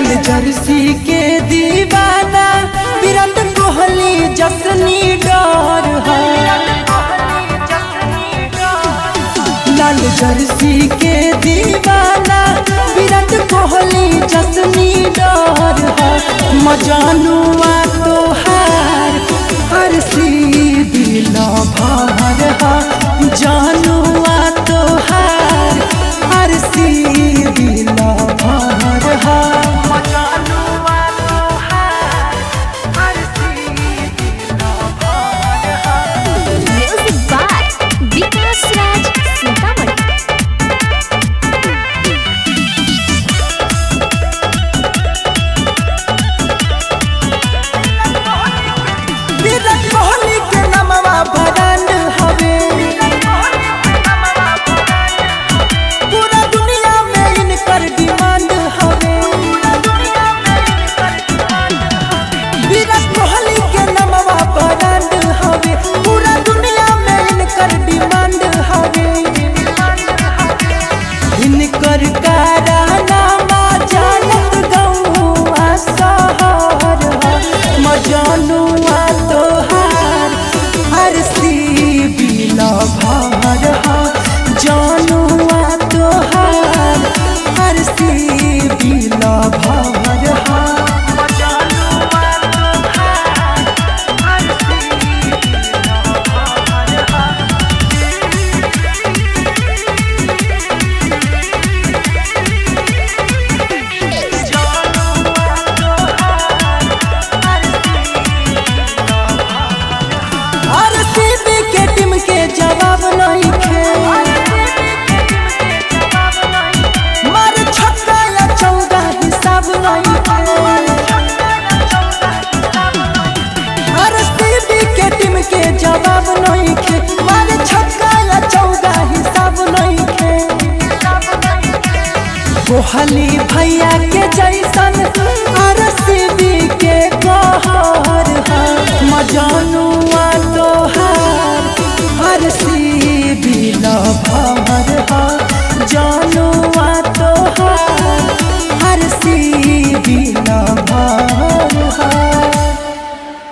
Jersey के दीवाना विराट कोहली जसनी डर है लाल जर्सी के दीवाना विराट कोहली जसनी डर है मजानुआ तोहार हर सी दिल भर है जानुआ तोहार हर सी दिल भर है Music by Vikas Raj Sintamani. विराट कोहली के नमवा ब्रांड हवे पूरा दुनिया में इनकर डिमांड हवे विराट कोहली के नमवा ब्रांड हवे पूरा दुनिया में इनकर डिमांड हवे इनकर कारनामा जानत गौआ शहर ह मजानुआ तोहार हर सी बिल भर ह जानुआ तोहार हर सी बिल भर ह हर सीबी के टीम के जवाब नहीं खे मार छक्का या चौका हिसाब नहीं खे हर सीबी के टीम के जवाब नहीं खे मार छक्का या चौका हिसाब नहीं खे कोहली भैया के जैसन हर सीबी के कहर है मजानुआ तोहार हर सी बिल भर है जान